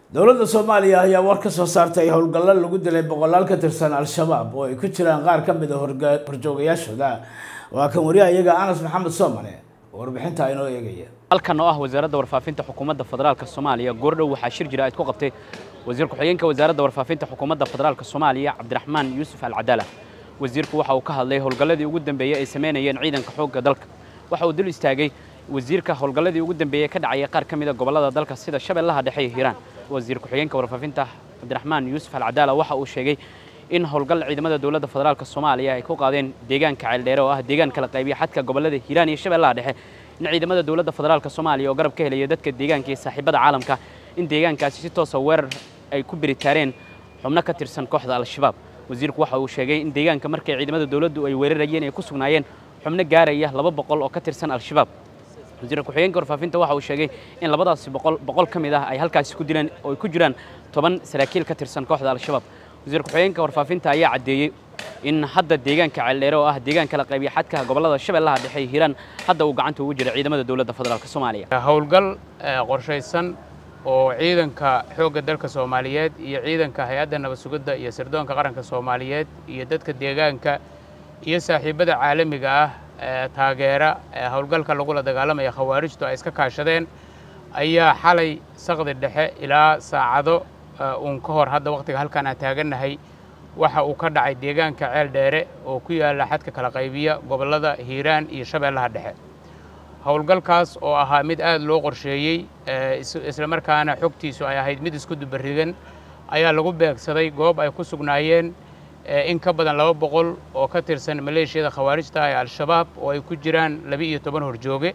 dowladda soomaaliya ayaa war ka soo saartay howlgallo lagu dilay boqolaal ka tirsan al-shabaab oo ay ku jiraan qaar ka mid a horjoogayaashooda waa kan wariyaha iyaga anas maxamed soomane oo warbixinta inoo eegaya halkan oo ah wasaaradda warfaafinta xukuumadda federaalka soomaaliya goordhow waxaa shir jira ayd ku qabtay wasiir ku-xigeenka wasaaradda warfaafinta xukuumadda federaalka soomaaliya cabdiraxmaan yuusuf alcadaala wasiirku waxa uu ka hadlay howlgalladii ugu dambeeyey ay samaynayeen ciidanka xoogga dalka waxa uu dul istaagay wasiirka howlgalladii ugu dambeeyey ka dhacaya qaar ka mid a gobollada dalka sida shabeellaha dhexe iyo hiiraan wasiir ku-xigeenka warfaafinta cabdiraxmaan yuusuf alcadaala waxa uu sheegay in howlgal ciidamada dowladda federaalka soomaaliya ay ku qaadeen deegaanka ceeldheere oo ah deegaan kala qaybiya xadka gobollada hiiraan iyo shabeellaha dhexe in ciidamada dowladda federaalka soomaaliya oo garab ka helaya dadka deegaanka iyo saaxiibada caalamka in deegaankaasi si toosa weerar ay ku biritaareen xubno ka tirsan kooxda al-shabaab wasiirku waxa uu sheegay in deegaanka markay ciidamada dowladdu ay weerarayeen ay ku sugnaayeen xubno gaaraya laba boqol oo ka tirsan al-shabaab wasiir ku-xigeenka warfaafinta waxa uu sheegay in labadaasi boqol boqol ka mid ah ay halkaasi ku dileen oo ay ku jiraan toban saraakiil ka tirsan kooxda al-shabaab wasiir ku-xigeenka warfaafinta ayaa caddeeyey in hadda deegaanka ceeldheere oo ah deegaan kala qaybiya xadka gobollada shabeellaha dhexe iyo hiiraan hadda uu gacanta ugu jira ciidamada dowladda federaalk soomaaliya howlgal qorshaysan oo ciidanka xoogga dalka soomaaliyeed iyo ciidanka hay-adda nabad sugidda iyo sirdoonka qaranka soomaaliyeed iyo dadka deegaanka iyo saaxiibada caalamiga ah taageera howlgalka lagula dagaalamaya khawaarijtu ay iska kaashadeen ayaa xalay saqdi dhexe ilaa saacado uun ka hor hadda wakhtiga halkaan aan taagannahay waxa uu ka dhacay deegaanka ceel dheere oo ku yaalla xadka kala qaybiya gobollada hiiraan iyo shabeellaha dhexe howlgalkaas oo ahaa mid aad loo qorsheeyey islamarkaana xogtiisu ay ahayd mid isku dubarigan ayaa lagu beegsaday goob ay ku sugnaayeen in ka badan laba boqol oo ka tirsan maleeshiyada khawaarijta ee al-shabaab oo ay ku jiraan laba-iyo toban horjooge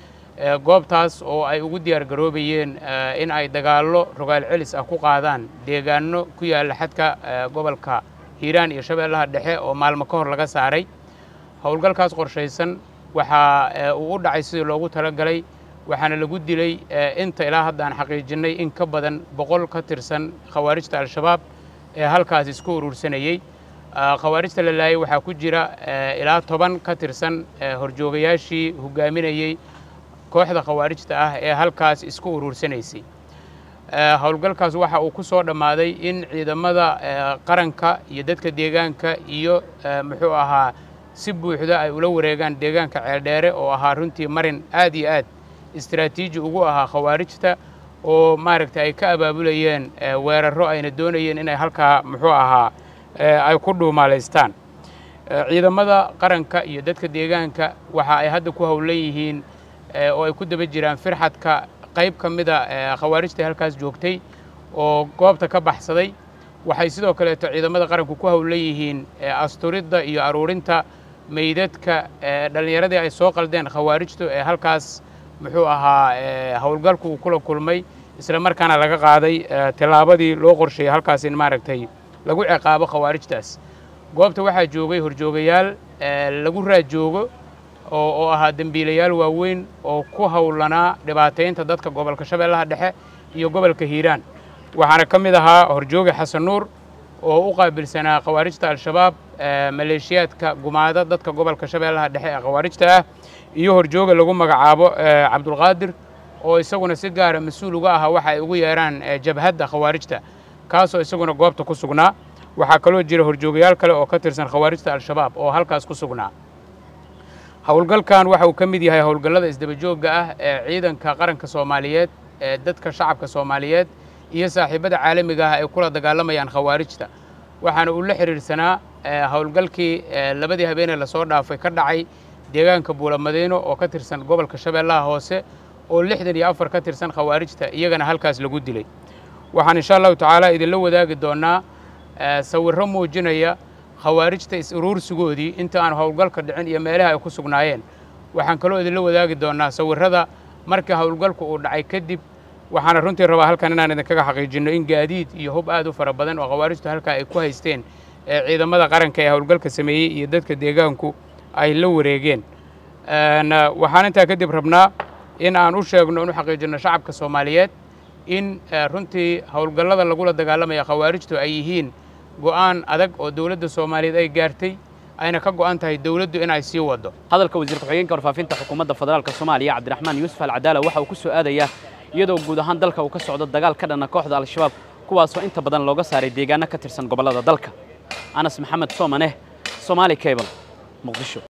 goobtaas oo ay ugu diyaar garoobayeen in ay dagaallo rogaal celis ah ku qaadaan deegaano ku yaalla xadka gobolka hiiraan iyo shabeellaha dhexe oo maalmo ka hor laga saaray howlgalkaas qorshaysan waxaa uu u dhacay sidii loogu talagalay waxaana lagu dilay inta ilaa hadda aan xaqiijinnay in ka badan boqol ka tirsan khawaarijta al-shabaab ee halkaas isku urursanayey khawaarijta la laayay waxaa ku jira ilaa toban ka tirsan horjoogayaashii hogaaminayey kooxda khawaarijta ah ee halkaas isku uruursanaysay howlgalkaas waxa uu ku soo dhammaaday in ciidamada qaranka iyo dadka deegaanka iyo muxuu ahaa si buuxda ay ula wareegaan deegaanka ceeldheere oo ahaa runtii marin aad iyo aad istaraatiiji ugu ahaa khawaarijta oo maaragtay ay ka abaabulayeen weerarro ayna doonayeen inay halkaa muxuu ahaa ay ku dhuumaalaystaan ciidamada qaranka iyo dadka deegaanka waxa ay hadda ku howlan yihiin oo ay ku daba jiraan firxadka qayb ka mida khawaarijta halkaas joogtay oo goobta ka baxsaday waxay sidoo kaleeto ciidamada qaranku ku howlan yihiin asturidda iyo aruurinta meydadka dhallinyaradii ay soo qaldeen khawaarijtu ee halkaas muxuu ahaa howlgalku uu kula kulmay isla markaana laga qaaday tillaabadii loo qorsheeyey halkaas in maaragtay lagu ciqaabo khawaarijtaas goobta waxaa joogay horjoogayaal lagu raajoogo oo ahaa dembiilayaal waaweyn oo ku howlanaa dhibaataynta dadka gobolka shabeellaha dhexe iyo gobolka hiiraan waxaana ka mid ahaa horjooge xasan nuur oo u qaabilsanaa khawaarijta al-shabaab maleeshiyaadka gumaada dadka gobolka shabeellaha dhexe ee khawaarijta ah iyo horjooge lagu magacaabo cabdulqaadir oo isaguna si gaara mas-uul uga ahaa waxa ay ugu yeeraan jabhadda khawaarijta kaasoo isaguna goobta ku sugnaa waxaa kaloo jira horjoogayaal kale oo ka tirsan khawaarijta al-shabaab oo halkaas ku sugnaa howlgalkan waxa uu ka mid yahay howlgallada isdabajoogga ah ee ciidanka qaranka soomaaliyeed ee dadka shacabka soomaaliyeed iyo saaxiibada caalamiga ah ay kula dagaalamayaan khawaarijta waxaana uu la xidhiirsanaa howlgalkii labadii habeenee lasoo dhaafay ka dhacay deegaanka buulamadiino oo ka tirsan gobolka shabeellaha hoose oo lixdan iyo afar ka tirsan khawaarijta iyagana halkaas lagu dilay waxaan insha allahu tacaala idinla wadaagi doonnaa sawirro muujinaya khawaarijta is-uruursigoodii inta aan howlgalka dhicin iyo meelaha ay ku sugnaayeen waxaan kaloo idinla wadaagi doonnaa sawirrada markii howlgalku uu dhacay kadib waxaana runtii rabaa halkan inaan idinkaga xaqiijinno in gaadiid iyo hub aad u fara badan oo khawaarijtu halkaa ay ku haysteen ee ciidamada qaranka ee howlgalka sameeyey iyo dadka deegaanku ay la wareegeen waxaan intaa kadib rabnaa in aan u sheegno in u xaqiijinno shacabka soomaaliyeed in runtii howlgallada lagula dagaalamaya khawaarijtu ay yihiin go'aan adag oo dowladda soomaaliyeed ay gaartay ayna ka go'an tahay dowladdu inay sii waddo hadalka wasiir ku-xigeenka warfaafinta xukuumadda federaalka soomaaliya cabdiraxmaan yuusuf alcadaala waxa uu ku soo aadayaa iyadoo guud ahaan dalka uu ka socdo dagaal ka dhana kooxda al-shabaab kuwaasoo inta badan looga saaray deegaano ka tirsan gobollada dalka anas maxamed soomane somaali cable muqdisho